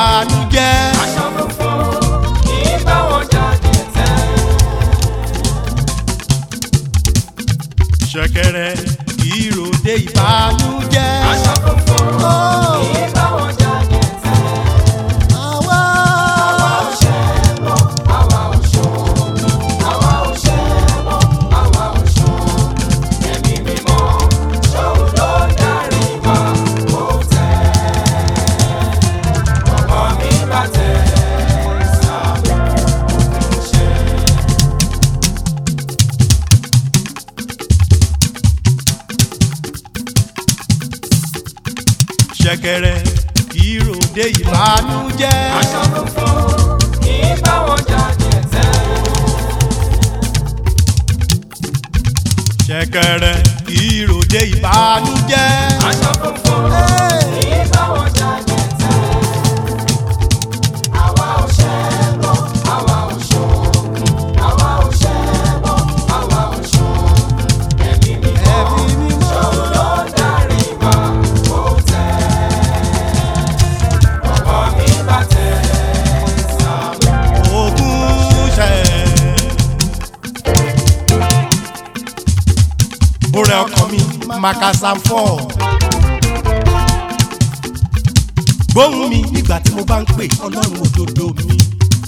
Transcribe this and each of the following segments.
ìbànújẹ́. aṣọ funfun kì í bá wọn jáde tẹ́. ṣẹ̀kẹ̀rẹ̀ ìròde ìbànújẹ́. aṣọ funfun Oh. kì í bá wọn jáde tẹ́. àwa àwa ò ṣẹbọ àwa ò ṣoògùn àwa ò ṣẹbọ àwa ò ṣoògùn ẹ̀mí mímọ́ ṣòun ló darí wa kó tẹ̀. ọkọ mi bá tẹ̀ sábẹ́ òkun ṣe. ṣẹ̀kẹ̀rẹ̀ ìròde ìbànújẹ́. aṣọ funfun kì í bá wọn jáde tẹ́. ṣẹ̀kẹ̀rẹ̀ ìròde ìbànújẹ́. aṣọ funfun kì í bá wọn jáde tẹ́. àwa ò ṣẹbọ àwa ò ṣoògùn àwa ò ṣẹbọ àwa ò ṣoògùn ẹ̀mí mímọ́ Ẹ̀mí mímọ́. ṣòun ló darí wa kó tẹ̀. ọkọ mi bá tẹ̀ sábẹ́. ogun ṣẹ. Orí ọkàn mi Makasa fọ́. Gbóhùn mi nígbà tí mo bá ń pè Ọlọ́run òdodo mi.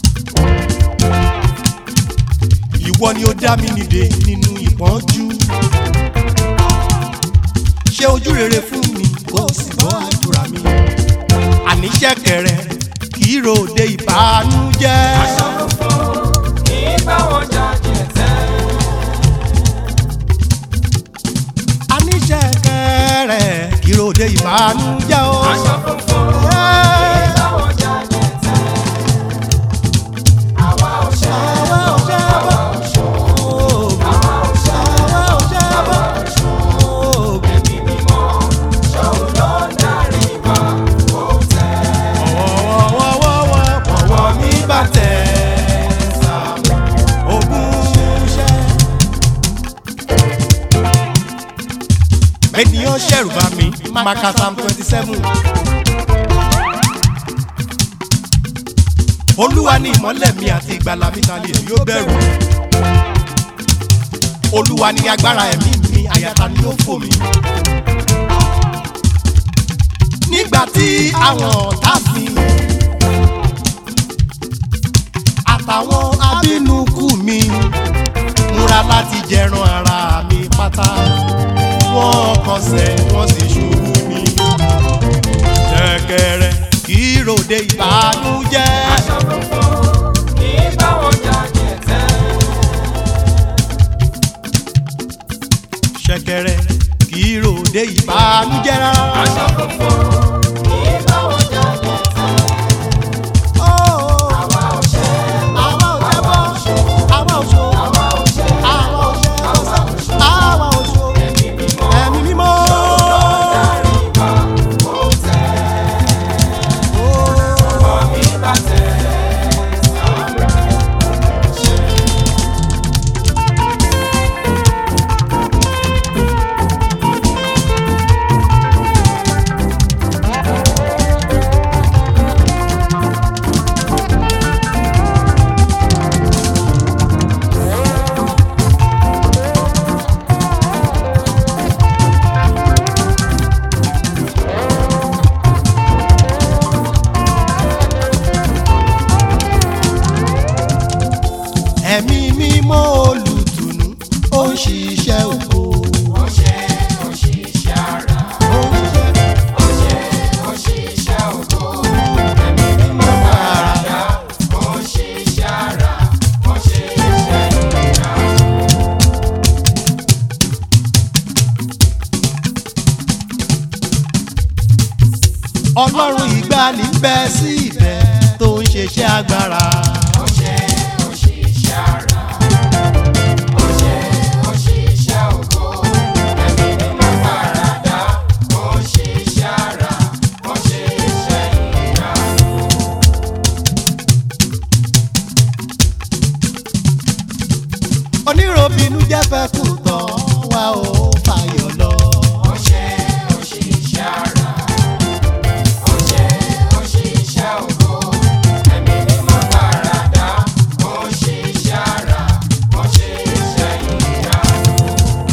Ìwọ ni ó dá mi nìde nínú ìpọ́njú. Ṣé ojú rere fún mi kó o sì gbọ́ àdúrà mi? Àní ṣẹ̀kẹ̀rẹ̀ kì í ròde ìbànújẹ́. aṣọ funfun kì í bá wọn jáde tẹ́. Àní ṣẹ̀kẹ̀rẹ̀ kì í ròde ìbànújẹ́ o. aṣọ funfun kì í bá wọn jáde tẹ́. àwa ò ṣẹbọ Àwa ò ṣẹbọ. àwa ò ṣoògùn àwa ò ṣẹbọ Àwa ò ṣẹbọ. àwa ò ṣoògùn ẹ̀mí mímọ́ ṣòun ló darí wa kó tẹ̀. Wọ́wọ́wọ́wọ́ ọwọ́ mi bá tẹ̀. Ogun ṣẹ́. Ènìyàn ṣẹ̀rù bá mi, Makasa twenty seven. Olúwa ni ìmọ́lẹ̀ mi àti ìgbàlà mi ta lè yóò bẹ̀rù. Olúwa ni agbára ẹ̀mí mi, àyàtà ni ó fò mí. Nígbà tí àwọn ọ̀tá mi àtàwọn abínúkú mi múra láti jẹran ara mi pátá wọ́n kọsẹ̀ wọ́n sì ṣubú ni. ṣẹ̀kẹ̀rẹ̀ kì í ròde ìbànújẹ́. aṣọ funfun kì í bá wọn jáde tẹ́. ṣẹ̀kẹ̀rẹ̀ kì í ròde ìbànújẹ́ rárá. aṣọ funfun kì í bá wọn jáde tẹ́. Ó, àwa ò ṣẹbọ àwa ò ṣẹbọ, àwa ò ṣo, àwa ò ṣẹbọ àwa ò ṣẹbọ, àwa ò ṣo. àwa ò ṣo. ẹ̀mí mímọ́ Ẹ̀mí mímọ́. darí wa kó tẹ̀. Ó. ọkọ mi bá tẹ̀ sábẹ́ ṣe. ẹ̀mí mímọ́ olùtùnú ó ń ṣiṣẹ́ ògo. ó ṣe òṣìṣẹ́ ara ó ń ṣiṣẹ́ ó ṣe òṣìṣẹ́ ògo. ẹ̀mí mímọ́ dáradá ó ṣiṣẹ́ ara ó ṣe iṣẹ́ ìyá. ọlọ́run ìgbàanì ń bẹ sí ibẹ̀ tó ń ṣiṣẹ́ agbára. ó ṣe òṣìṣẹ́ ara ó ṣe òṣìṣẹ́ ògo. ẹ̀mí mímọ́ dáradá ó ṣiṣẹ́ ara ó ṣe iṣẹ́ ìyá. oníròbìnú jẹ́ fẹ́ kù tán wá ó fàyọ̀ lọ. ó ṣe òṣìṣẹ́ ara ó ṣe òṣìṣẹ́ ògo.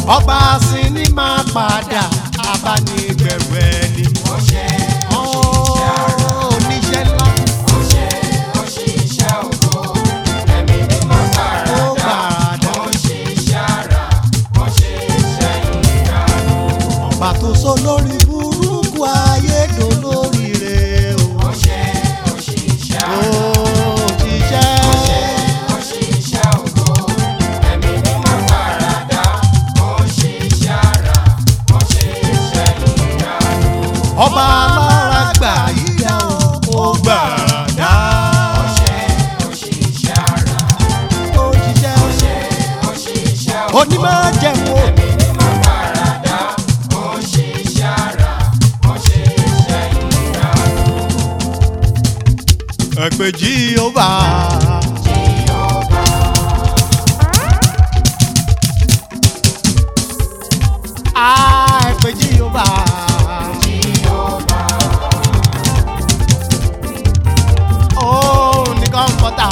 ọba sinimá padà abánigbẹ̀rù ẹni. ó ṣe ó ṣiṣẹ́ ara. oníṣẹ́ ńlá ó ṣe ó ṣiṣẹ́ ògo. ẹ̀mí mímọ́ ó gbàràdà. gbàràdà. ó ṣiṣẹ́ ara. ó ṣe iṣẹ́ ìyanu. ọba tó sọ lórí burúkú ayédò lórí rẹ̀ o. ó ṣe ó ṣiṣẹ́ ó ara. jíṣẹ́. ó ṣiṣẹ́ ògo. ẹ̀mí mímọ́ gbàràdà. ó ṣiṣẹ́ ara. ó ṣe iṣẹ́ ìyanu. ọba alára gbà yíyá o. ó gbàràdà. ó ṣe ó ṣiṣẹ́ ara. ó jíṣẹ́. ó ṣe ó ṣiṣẹ́ ògo. onímọ̀ jẹun o. ẹ̀mí mímọ́ gbàràdà. ó ṣiṣẹ́ ara. ó ṣe iṣẹ́ ìyanu. ẹ̀pẹ̀ jíhóbá. Ah, ẹ̀pẹ̀ jíhóbá. Ó ní kọ́ńpọ́tà.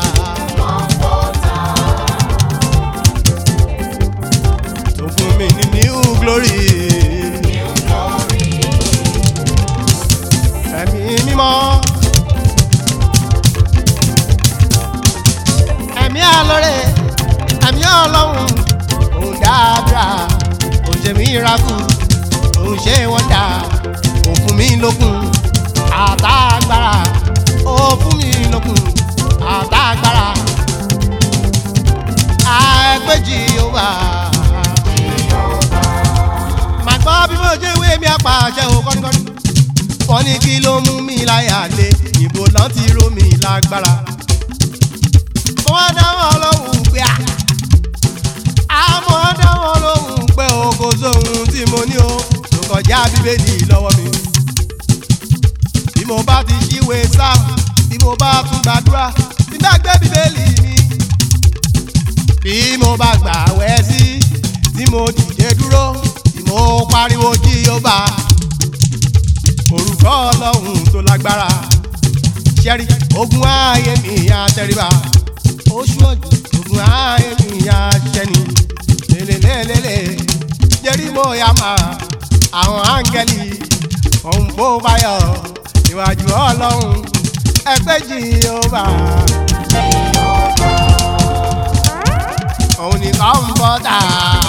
Tó fún mi ní new glory. Ẹ̀mí mímọ́. ẹ̀mí àlọ́rẹ̀ ẹ̀mí ọlọ́run òun dáadáa òun ṣe mí rakú òun ṣe wọ́ndà òun fún mi lókun àtàgbára ó fún mi lókun àtàgbára àẹgbẹ́jì ó wà. màá gbọ́ bí mo ṣe wé mi àpàṣẹ ò kọ́nikọ́ni wọ́n ní kí ló mú mi láyà lé ìbò lọ́n ti ró mi lágbára wọ́n dáwọ́ lóhùn pé à. àmọ́ dáwọ́ lóhùn pé o kò sóhun tí mo ní o tó kọjá bíbélì lọ́wọ́ mi. bí mo bá ti ṣíwèé sáà bí mo bá tún gbàdúrà tí bá gbé bíbélì mi. bí mo bá gbà wẹ́ sí tí mo dìde dúró tí mo pariwo jí yóò bá. orúkọ ọlọ́run tó lágbára ṣẹ́rí ogun ayé mi àtẹríba oṣù ọjọ́ ogun ayé mi àṣẹni lélelélele jẹ́rí mo yà má àwọn áńgẹ́lì òun bó báyọ̀ níwájú ọlọ́run ẹgbẹ́ jìhóbá. òun nìkan ń bọ́ tà.